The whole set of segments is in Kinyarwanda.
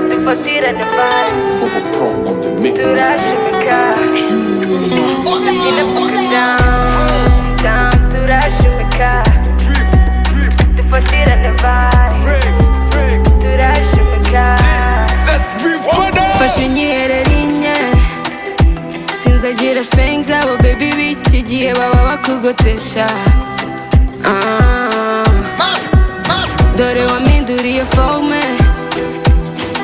in the body. Bubba Pro on the mix. Do that shit because you the fuck down. Down, do that shit because the fuck shit in the body. Do that shit because fashinyere rinye sinzagira swing zabo baby b'iki gihe baba bakugotesha Ah. dore wampinduriye forme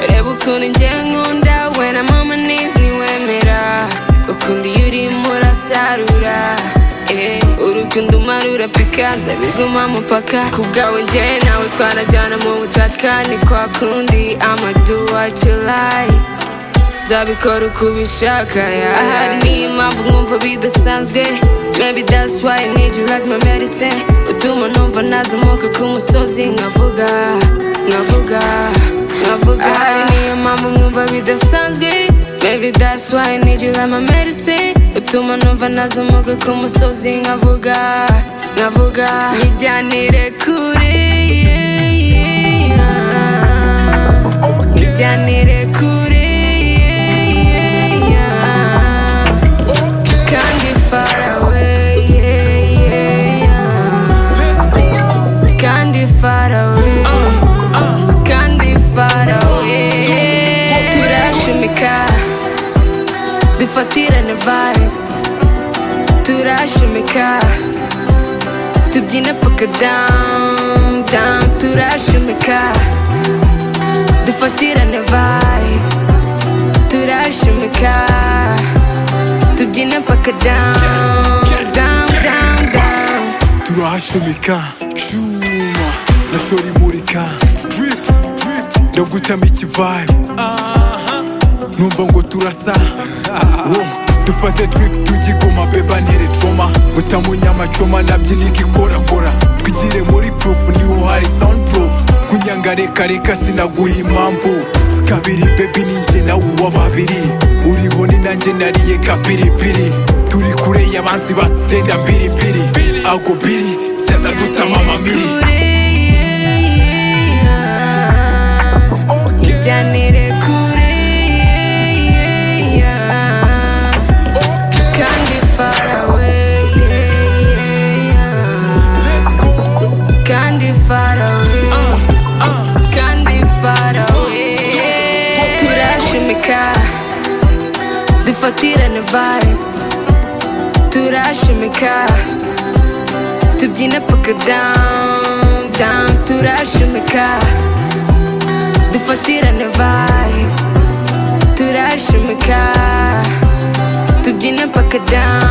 reba ukuntu njye nkunda we na mama knees ntiwemera ukundi iyo urimo urasarura Eh, urukundo umarura pikanza biguma mupaka ku bwawe njye nawe twanajyana mu butaka ni kwa kundi ama do what you like nzabikora uko ubishaka yeah. ahari niyo mpamvu nkumva bidasanzwe maybe that's why I need you like my medicine utuma numva nazamuka ku musozi nkavuga nkavuga nkavuga ahari niyo mpamvu nkumva bidasanzwe maybe that's why I need you like my medicine utuma numva nazamuka ku musozi nkavuga nkavuga nijyanire kure yeah, yeah. Nijyanire kure yeah, yeah, yeah. kandi far away yeah, yeah, yeah. kandi far away kandi far away turashimika dufatirane vibe turashimika tubyine paka down down turashimika dufatirane vibe turashimika tubyine paka down down down down turahashumika cuma nashorimurika drip drip ndagutama ikivayi numva ngo turasa Wo, dufate trip tujyigoma beba ntire troma butamunya amacoma nabyina igikorakora twigire muri proof niho hari sound proof kunyanga reka reka sinaguha impamvu sikabiri bebi ninjye nawe uwa babiri uriho ni nanjye nariye kapiripiri turi kure y'abanzi batenda mbiribiri ako biri seta mama miri kure yeah, yeah. ijyanire kure yeah, yeah. kandi far away yeah, yeah. kandi far away kandi far away turashimika dufatirane vibe turashimika tubyine paka down down turashimika dufatirane vibe turashimika tubyine paka down